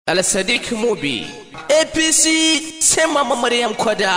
Al-Sadiq Mubi APC sai mama Maryam Kwada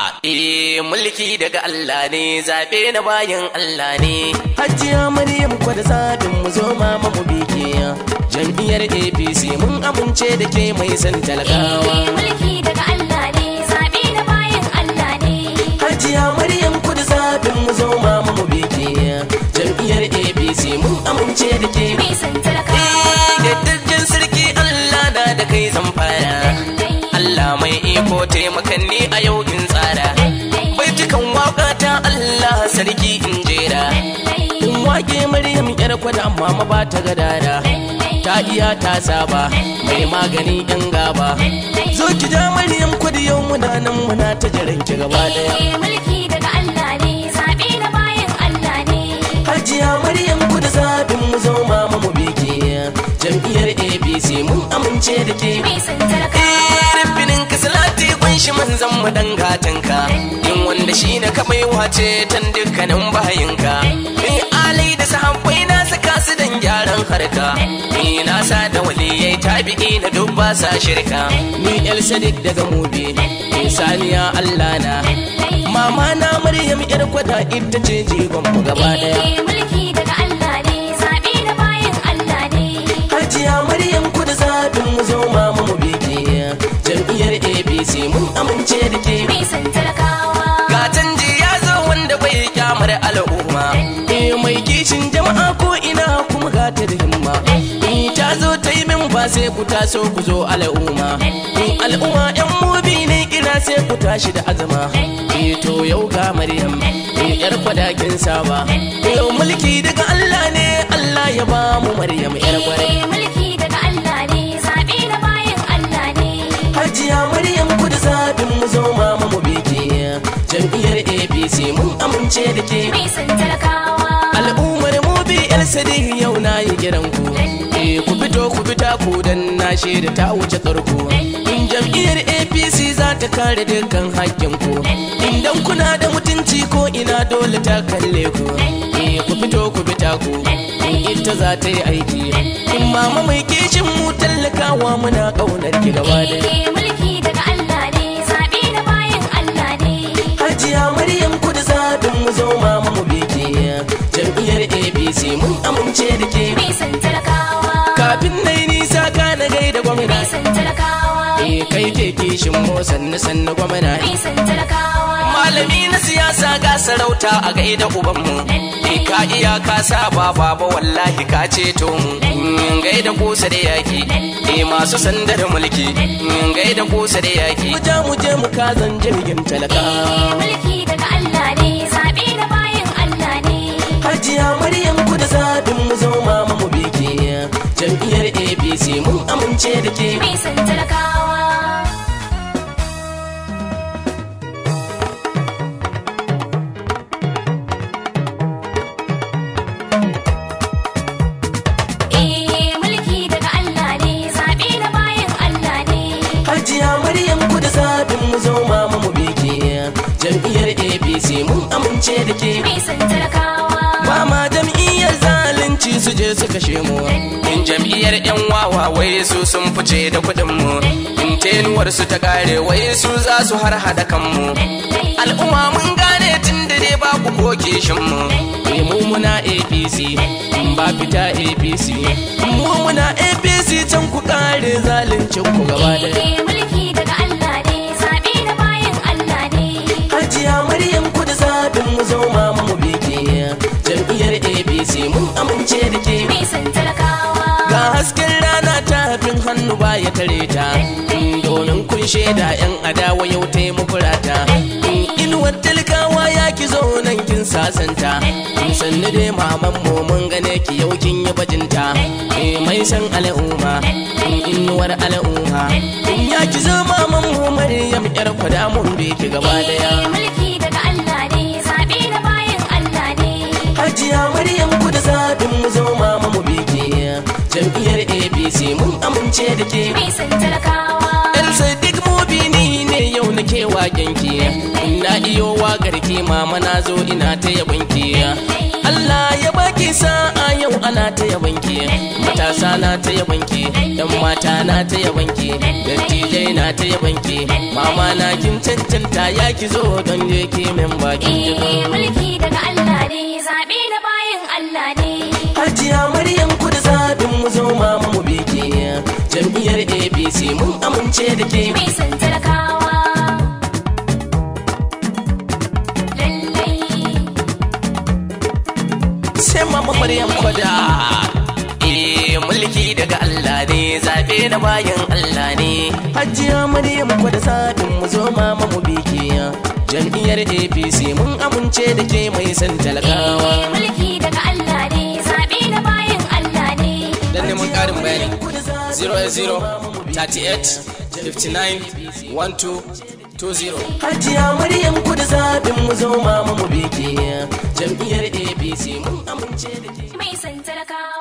Eh mulki daga Allah ne zabe na bayan Allah ne Hajiya Maryam Kwada zaɓin mu zo mama mu bike Jam'iyyar APC mun amince da ke mai san talakawa mulki daga Allah ne zaɓe na bayan Allah ne Hajiya Maryam Kwada zaɓin mu zo mama mu bike Jam'iyyar APC mun amince da ke mai san talakawa Yaddajen sarki Allah na da kai zan fara Allah mai iko taimakan ni a yau in tsara Baitukan waka ta Allah sarki in jera In wake Maryam yar kwada amma ma ba ta gadara Ta iya ta saba mai magani yan gaba Zo ki ja Maryam kwada yau muna nan muna ta jiran ki gaba daya Eh, mulki daga Allah ne zaɓe na bayan Allah ne Hajiya Maryam kuda zaɓin mu zo mama mu biki Jam'iyyar APC mun amince da ke mai san talakawa Rufinin ka salati kunshi manzan mu dan gatanka Yin wanda shi na kamai wace tan dukkanin bayinka Ni alai da sahabbai na saka su dan gyaran harka Ni na sa da waliyai tabi'i na duk ba sa shirka Ni El Sadiq daga Mubi Ni Saniya Allah na Mama na Maryam yar kwada ita ce jigon mu gaba daya Eh, mulki daga Allah ne zaɓe na bayan Allah ne Hajiya Maryam kuda zaɓin mu zo mama mu biki Jam'iyyar APC mun amince da ke mai san talakawa Ga canji ya zo wanda bai kyamar al'umma Eh mai kishin jama'a ko ina kuma ga ta da himma Eh ta zo ta yi min ba sai ku taso ku zo al'umma Eh al'umma yan mubi ne kira sai ku tashi da azama Eh to yau ga Maryam Eh yar kwadakin saba Eh mulki daga Allah ne Allah ya ba mu Maryam yar kwarai Eh, mulki daga Allah ne zaɓe na bayan Allah ne Hajiya Maryam kuda zaɓin mu zo mama mu biki Jam'iyyar APC mun amince da ke mai san talakawa Al'ummar mu bi yar sadiq yau na yi kiran ku Eh ku fito ku fita ku dan na shaida ta wuce karku In jam'iyyar APC za ta kare dukkan hakkin ku Idan kuna da mutunci ko ina dole ta kalle ku Eh ku fito ku fita ku In ita za ta yi aiki In mama mai kishin mu tallakawa muna ƙaunar ki gaba da Eh, mulki daga Allah ne zaɓe na bayan Allah ne Hajiya Maryam kuda zaɓin mu zo mama mu biki Jam'iyyar APC mun amince da ke mai san talakawa Kafin na yi nisa ka na gaida gwamna mai san talakawa Eh kai ke kishin mu sannu sannu gwamna mai san talakawa Malami na siyasa ga sarauta a gaida ubanmu Eh ka iya ka saba baba wallahi ka ceto mu Mm, Gaida kusa da yaki Eh masu sandar mulki Mm, Gaida kusa da yaki Mu ja mu je mu kazan jirgin talaka mulki daga Allah ne zaɓe na bayan Allah ne Hajiya Maryam ku da zaɓin mu zo mama mu biki Jam'iyyar APC mun amince da ke mai san talakawa Eh, mulki daga Allah ne zaɓe na bayan Allah ne Hajiya Maryam ku da zaɓin mu zo mama mu biki Jam'iyyar APC mun amince da ke mai san talakawa ba ma jam'iyyar zalunci su je su kashe mu in jam'iyyar yan wawa wai su sun fice da kuɗin mu in tenuwar su ta kare wai su za su har hada kanmu al'umma mun gane tun da dai babu ko kishin mu Eh, mu muna APC in ba fita APC mu muna APC can ku kare zaluncin ku gaba daya Eh, mulki daga Allah ne zaɓe na bayan Allah ne Hajiya Maryam ku da zaɓin mu zo mama mu biki jam'iyyar APC mun amince da ke mai san talakawa Ga hasken rana ta hafin hannu ba ya tare ta Domin kun shaida yan adawa yau ta yi muku rata Inuwar talakawa ya ki zo nan kin sasanta Sannu dai maman mu mun gane ki yau kin yi bajinta Eh, Mai san al'umma inuwar al'umma Ya ki zo maman mu Maryam yar kwada mun bi ki gaba daya Eh, mulki daga Allah ne zaɓe na bayan Allah ne Hajiya Maryam ku da zaɓin mu zo mama mu biki Jam'iyyar APC mun amince da ke mai san talakawa Yan sadiq mubini ne yau na ke waken ki Ina iyo waƙar ki mama na zo ina ta yabon ki Allah ya baki sa'a yau ana ta yabanki matasa na ta yabanki yan mata na ta yabanki dattijai na ta yabanki mama na kin cancanta ya ki zo don je ki min bakin Eh, jikin mulki daga Allah ne zaɓe na bayan Allah ne Hajiya Maryam kudu zaɓin mu zo ma mu biki jam'iyyar APC mun amince da ke mai son talakawa lallai sai mama Maryam kwada Eh mulki daga Allah ne zaɓe na bayan Allah ne Hajiya Maryam kwada zaɓin mu zo ma mu biki jam'iyyar APC mun amince da ke mai son talakawa Eh, mulki daga Allah ne zaɓe na bayan Allah ne dan neman ƙarin bayani 0 38 59 12 20 Hajiya Maryam kudu zaɓin mu zo ma mu biki jam'iyyar APC mun amince da ke mai son talakawa